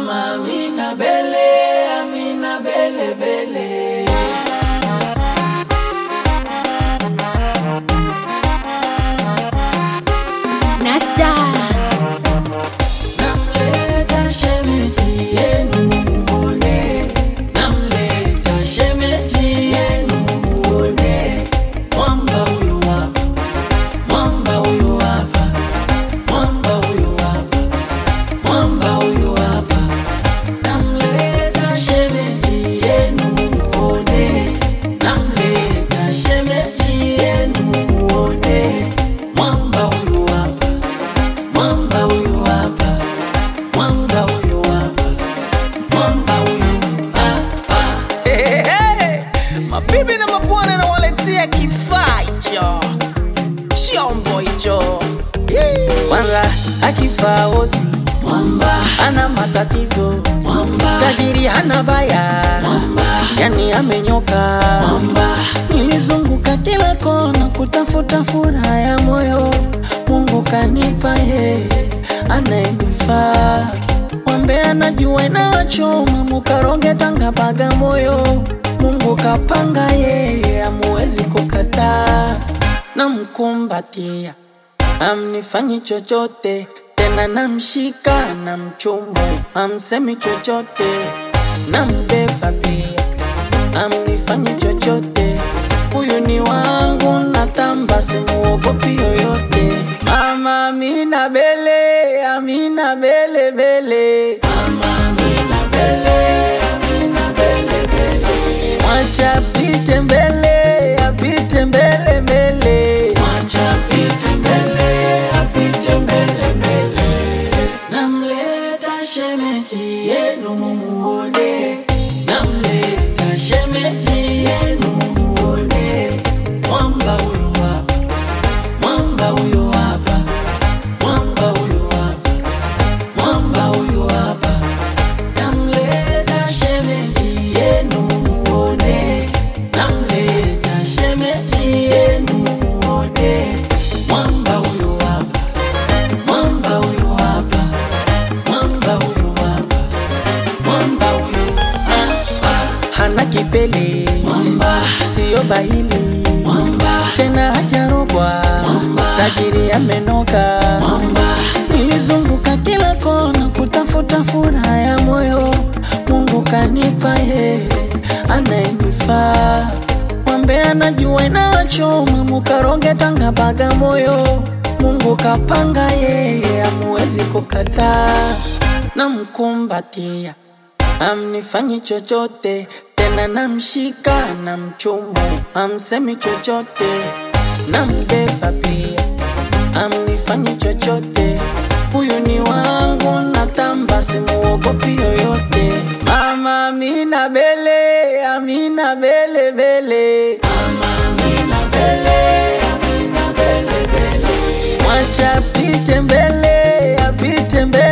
Mama Amina Bele, Amina Bele Bele. Nasta Namleta shemeji yenu muone, namleta shemeji yenu muone. Mwamba huyu hapa, mwamba huyu hapa, mwamba huyu hapa, mwamba huyu hapa. Namleta shemeji yenu muone, namleta shemeji yenu muone. Mwamba huyu hapa, mwamba huyu hapa, mwamba huyu hapa, mwamba huyu hapa. Hey, hey. Mabibi na mabwana nawaletea kifaa hicho, chombo hicho Yee. kwanza akifaa osi Mwamba, ana matatizo, mwamba, tajiri hana baya, mwamba, yani amenyoka. mwamba, Nilizunguka kila kona kutafuta furaha ya moyo, Mungu kanipa yeye anayenifaa. Mwambe anajua inawachoma, mukaroge Tanga Bagamoyo, Mungu kapanga yeye, amuwezi kukataa. Namkumbatia, amnifanyi chochote tena, namshika na mchumu, amsemi chochote, nambeba pia amnifanyi chochote, huyu ni wangu, natamba simuogopi yoyote. Mama Amina Bele, Amina Bele Bele, Mama Amina Bele, Amina Bele Bele. mwacha apite mbele, apite mbele mbele. Mwacha apite mbele, apite mbele mbele. Namleta shemeji yenu mumuone, namleta shemeji yenu mumuone. Mwamba huyu hapa, mwamba huyu hapa, mwamba huyu hapa, mwamba huyu hapa. Namleta shemeji yenu mumuone, namleta shemeji yenu mumuone. Mwamba huyu hapa, mwamba huyu hapa, mwamba huyu hapa, mwamba huyu hapa. Hana kipele, Mwamba, siyo bahili, mwamba, tena hajarogwa, tajiri amenoka. mwamba, Nilizunguka kila kona kutafuta furaha ya moyo, Mungu kanipa yeye anayenifaa. Mwambe anajua inawachoma, mukaroge Tanga Bagamoyo, Mungu kapanga yeye, amuwezi kukataa. Namkumbatia, amnifanyi chochote tena, namshika na mchumu, amsemi chochote, nambeba pia amnifanyi chochote, huyu ni wangu, natamba simuogopi yoyote. Mama Amina Bele, Amina Bele Bele, Mama Amina Bele, Amina Bele Bele. mwacha apite mbele, apite mbele